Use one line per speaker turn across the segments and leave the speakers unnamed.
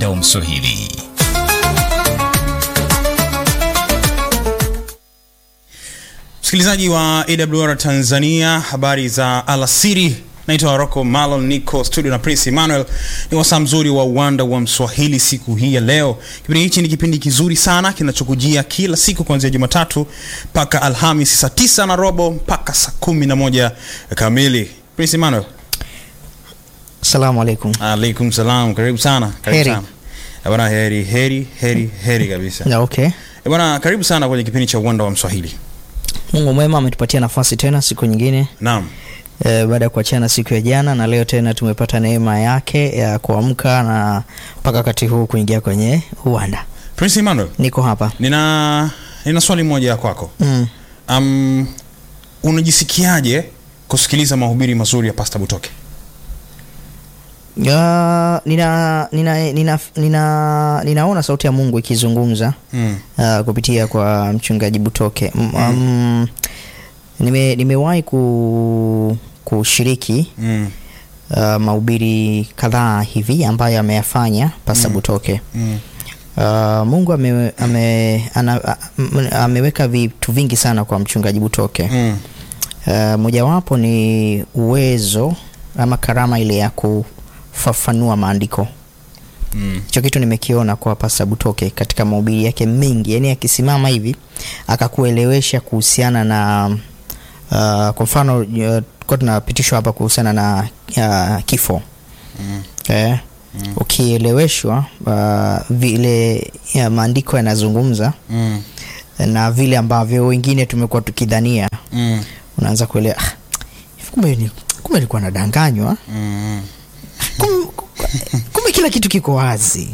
uwanda wa Mswahili.
Msikilizaji wa AWR Tanzania, habari za alasiri. Naitwa Rocco Malon, niko studio na Prince Emmanuel. Ni wasaa mzuri wa uwanda wa Mswahili siku hii ya leo. Kipindi hichi ni kipindi kizuri sana kinachokujia kila siku kuanzia Jumatatu mpaka Alhamisi saa tisa na robo mpaka saa kumi na moja kamili. Prince Emmanuel,
Salamu alaikum.
alaikum salam, karibu sana, karibu
Heri.
sana. Eh, Bwana, heri heri heri heri kabisa.
Na okay.
Eh, Bwana, karibu sana kwenye kipindi cha uwanda wa Mswahili.
Mungu mwema ametupatia nafasi tena siku nyingine
Naam.
e, baada ya kuachana siku ya jana na leo tena tumepata neema yake ya kuamka na mpaka wakati huu kuingia kwenye uwanda.
Prince Emmanuel,
Niko hapa.
nina nina swali moja kwako.
Mm.
Um, unajisikiaje kusikiliza mahubiri mazuri ya Pastor Butoke?
Ya, nina, nina, nina, nina, ninaona sauti ya Mungu ikizungumza
Mm.
uh, kupitia kwa mchungaji Butoke. Mm. Um, nime, nimewahi ku, kushiriki
Mm.
uh, mahubiri kadhaa hivi ambayo ameyafanya Pastor Butoke.
Mm.
Uh, Mungu ame, ame, ana, a- m- ameweka vitu vingi sana kwa mchungaji Butoke.
Mm.
Uh, mojawapo ni uwezo ama karama ile ya kufafanua maandiko.
Mm.
Hicho kitu nimekiona kwa Pastor Butoke katika mahubiri yake mengi, yani akisimama hivi akakuelewesha kuhusiana na uh, kwa mfano uh, kwa tunapitishwa hapa kuhusiana na uh, kifo
Mm.
eh, ukieleweshwa uh, vile ya maandiko yanazungumza
Mm.
na vile ambavyo wengine tumekuwa tukidhania,
Mm.
unaanza kuelewa ah, kumbe ni kumbe nilikuwa nadanganywa,
Mm.
kumbe, kumbe kila kitu kiko wazi.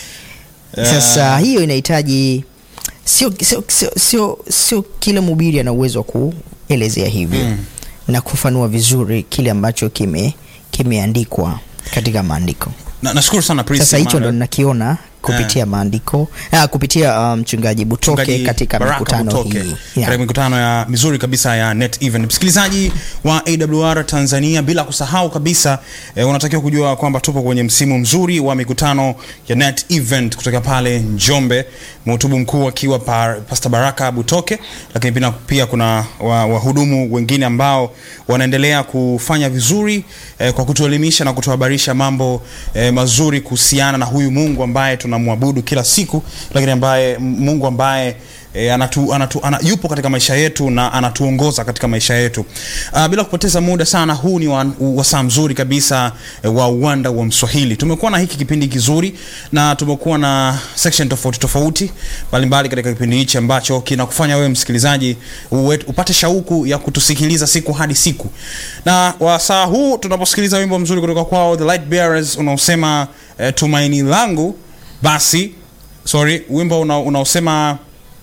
Sasa hiyo inahitaji sio sio sio sio, sio kila mhubiri ana uwezo wa kuelezea hivyo
Mm.
na kufanua vizuri kile ambacho kime kimeandikwa katika maandiko.
Na, nashukuru sana Prince
Sasa hicho ndo
Emmanuel.
ninakiona kupitia maandiko ah, kupitia uh, mchungaji Butoke
Mchungaji
katika
Baraka
mikutano
Butoke,
hii
katika
yeah.
mikutano ya mizuri kabisa ya Net Event. Msikilizaji wa AWR Tanzania, bila kusahau kabisa eh, unatakiwa kujua kwamba tupo kwenye msimu mzuri wa mikutano ya Net Event kutoka pale Njombe, mhutubu mkuu akiwa pa, Pastor Baraka Butoke, lakini pia, pia kuna wa- wahudumu wengine ambao wanaendelea kufanya vizuri eh, kwa kutuelimisha na kutuhabarisha mambo eh, mazuri kuhusiana na huyu Mungu ambaye tunamwabudu kila siku, lakini ambaye Mungu ambaye E, anatu, anatu, ana, yupo katika maisha yetu na anatuongoza katika maisha yetu. Uh, bila kupoteza muda sana, huu ni wa- wasaa mzuri kabisa e, wa uwanda wa Mswahili. Tumekuwa na hiki kipindi kizuri na tumekuwa na section tofauti tofauti mbalimbali katika kipindi hichi ambacho kinakufanya wewe msikilizaji uwe, upate shauku ya kutusikiliza siku hadi siku. Na wasaa huu tunaposikiliza wimbo mzuri kutoka kwao The Light Bearers unaosema e, tumaini langu, basi sorry, wimbo una- unaosema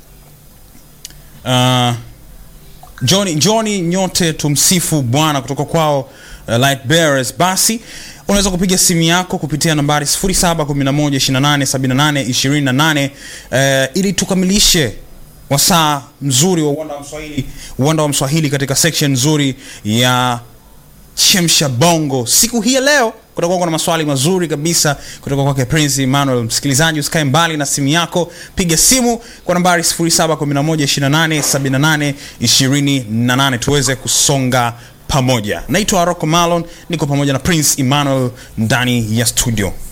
Uh, Johnny, Johnny nyote tumsifu Bwana kutoka kwao uh, Light Bearers. Basi unaweza kupiga simu yako kupitia nambari 0711287828 uh, ili tukamilishe wasaa mzuri wa uwanda wa Mswahili, uwanda wa Mswahili katika section nzuri ya chemsha bongo siku hii ya leo kutakuwa kuna maswali mazuri kabisa kutoka kwake Prince Emmanuel. Msikilizaji, usikae mbali na simu yako, piga simu kwa nambari 0711287828 tuweze kusonga pamoja. Naitwa Rocco Malon, niko pamoja na Prince Emmanuel ndani ya studio.